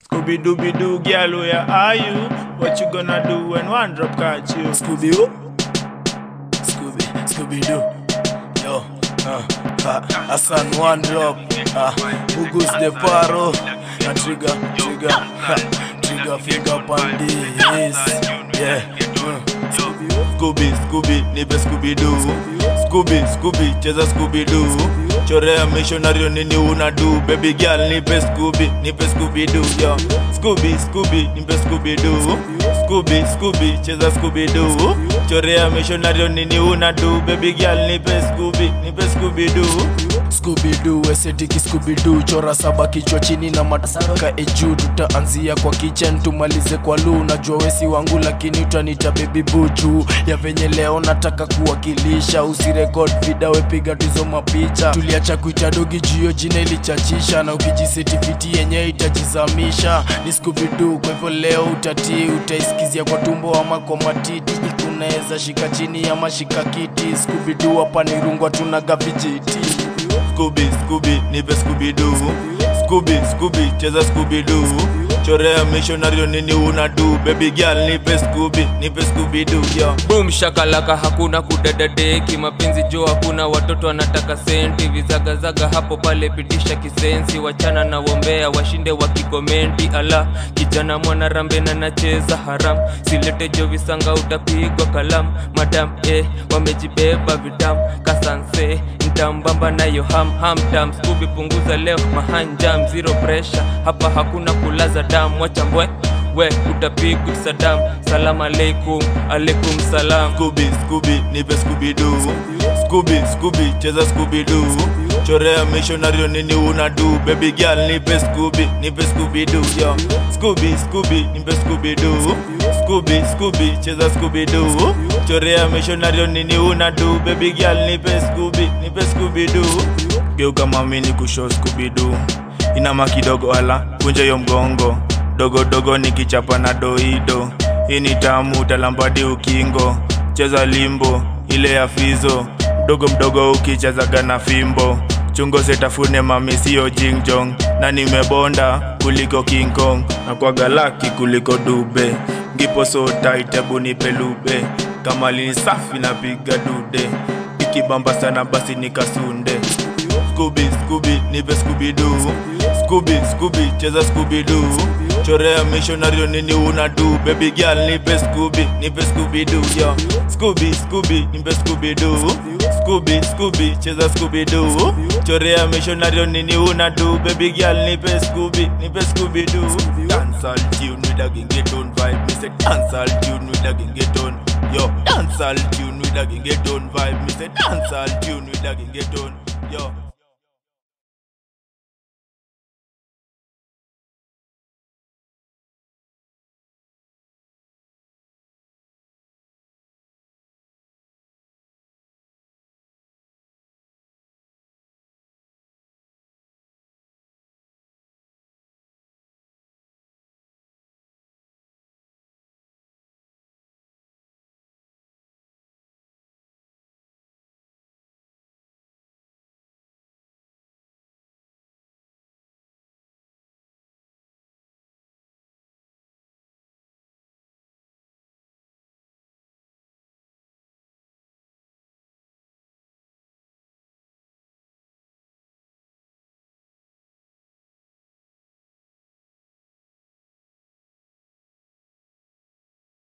Scooby Dooby Doo, girl, where are you? What you gonna do when one drop catch you? Scooby Doo, Scooby, Scooby Doo, yo, uh, uh, Hassan one drop, uh, Ugus the Paro, a trigger, trigger, ha, trigger finger pandis, yeah, uh, Scooby, Scooby, nipe Scooby Doo. Scooby, Scooby, cheza Scooby Doo. Chorea missionario nini una do? Baby girl, nipe Scooby, nipe Scooby Doo, yo. Scooby, Scooby, nipe Scooby Doo. Scooby, Scooby, cheza Scooby Doo. Chorea missionario nini una do? Baby girl, nipe Scooby, nipe Scooby Doo. Scooby Doo, estetiki Scooby Doo, chora saba kichwa chini na mataka eju, tutaanzia kwa kitchen tumalize kwa lu. Najua wesi wangu lakini utanita baby buju ya venye leo nataka kuwakilisha, usirekod vida wepiga tuzo mapicha. Tuliacha kuita dogi juu jina ilichachisha, na ukijisetifiti yenye itajizamisha. Ni Scooby Doo, kwa hivyo leo utatii, utaisikizia kwa tumbo ama kwa matiti, kunaweza shika chini ama shika kiti. Scooby Doo hapa ni rungwa tunaga vijiti. Scooby, Scooby, nipe Scooby Doo. Scooby, Scooby, cheza Scooby Doo. Chorea missionario nini una do? Baby girl, nipe Scooby, nipe Scooby Doo, yo. boom shakalaka hakuna kudadadeki mapenzi jo hakuna watoto wanataka senti vizagazaga hapo pale pitisha kisensi wachana na wombea washinde wakikomenti ala kijana mwana rambe na nacheza haram silete jo visanga utapigwa kalam madam eh, wamejibeba vidam kasanse ntambamba nayo ham ham tam skubi punguza leo mahanjam zero pressure hapa hakuna kulaza damu wachambwe we utapigwa sadam salam aleikum alaikum salam Scooby, Scooby, nipe Scooby Doo. Scooby, Scooby, cheza Scooby Doo. Chorea missionario nini una do? Baby girl, nipe Scooby, nipe Scooby Doo, yo. Scooby, Scooby, nipe Scooby Doo. Scooby, Scooby, cheza Scooby Doo. Chorea missionario nini una do? Baby girl, nipe Scooby, nipe Scooby Doo. Geuka mami ni kushow Scooby Doo. Inama kidogo ala, kunja yo mgongo. Dogo dogo nikichapa na doido. Hii ni tamu talambadi ukingo. Cheza limbo ile ya fizo. Mdogo mdogo ukichezaga na fimbo. Chungo setafune mami sio jingjong. Na nimebonda kuliko King Kong. Na kwa galaki kuliko dube. Ngipo so tight ebu nipe lube. Kama lini safi napiga dude. Ikibamba sana basi nikasunde. Scooby, Scooby, nipe Scooby Doo. Scooby, Scooby, cheza Scooby Doo. Chorea missionario nini una do? Baby girl, nipe Scooby, nipe Scooby Doo, yo. Scooby, Scooby, nipe Scooby Doo. Scooby, Scooby, cheza Scooby Doo. Chorea missionario nini una do? Baby girl, nipe Scooby, nipe Scooby Doo. Dancehall tune with a gengeton vibe. Me say dancehall tune with a gengeton. Yo, dancehall tune with a gengeton vibe. Me say dancehall tune with a gengeton. Yo.